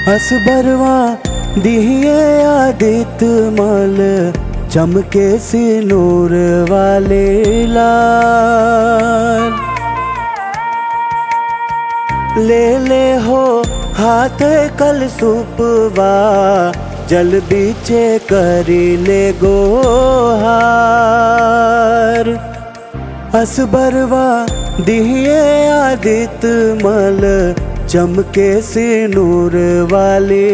असबरवा दिहिए आदित मल चमके सिनूर वाले लाल ले ले हो हाथ कल सुपवा जल बीचे करी ले गोहार असबरवा दिहिए आदित मल चमके सिनूर वाली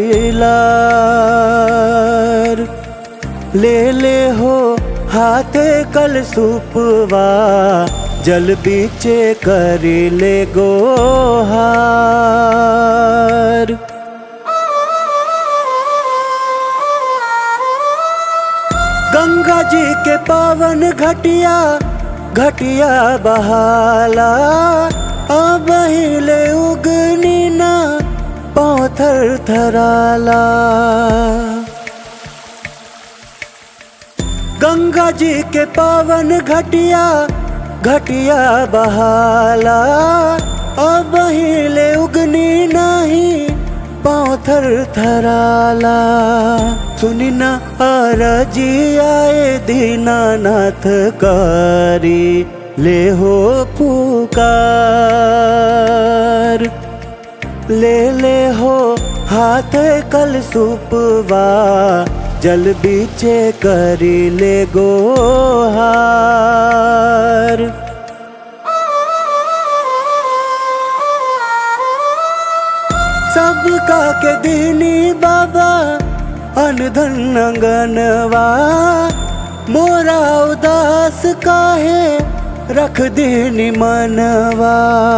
लार ले ले हो हाथ कल सुपवा जल बीचे करी ले गोहार गंगा जी के पावन घटिया घटिया बहाला अब हिले उगनी ना पौथर थराला गंगा जी के पावन घटिया घटिया बहाला अब हिले उगनी नहीं पौथर थराला सुनी न अरजी आए दीनानाथ कारी ले हो पुकार ले ले हो हाथ कल सुपवा जल बीचे करी ले गोहार सबका के दीनी बाबा अनधन अंगनवा मोरा उदास काहे रख दीनी मनवा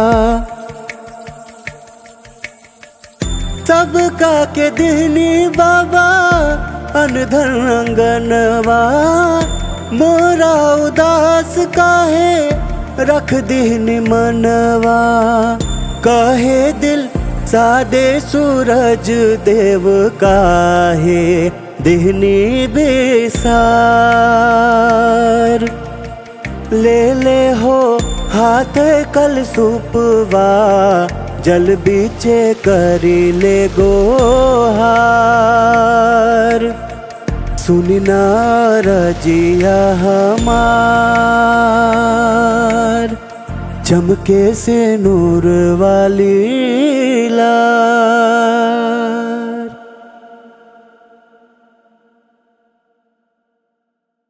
सबका के दीनी बाबा अनधन अंगनवा मोरा उदास काहे रख दीनी मनवा कहे दिल सादे सूरज देव काहे दिहनी बेसार ले ले हो हाथ कल सुपवा जल बीचे करी ले गोहार सुनना रजिया हमार चमके से नूर वाली ला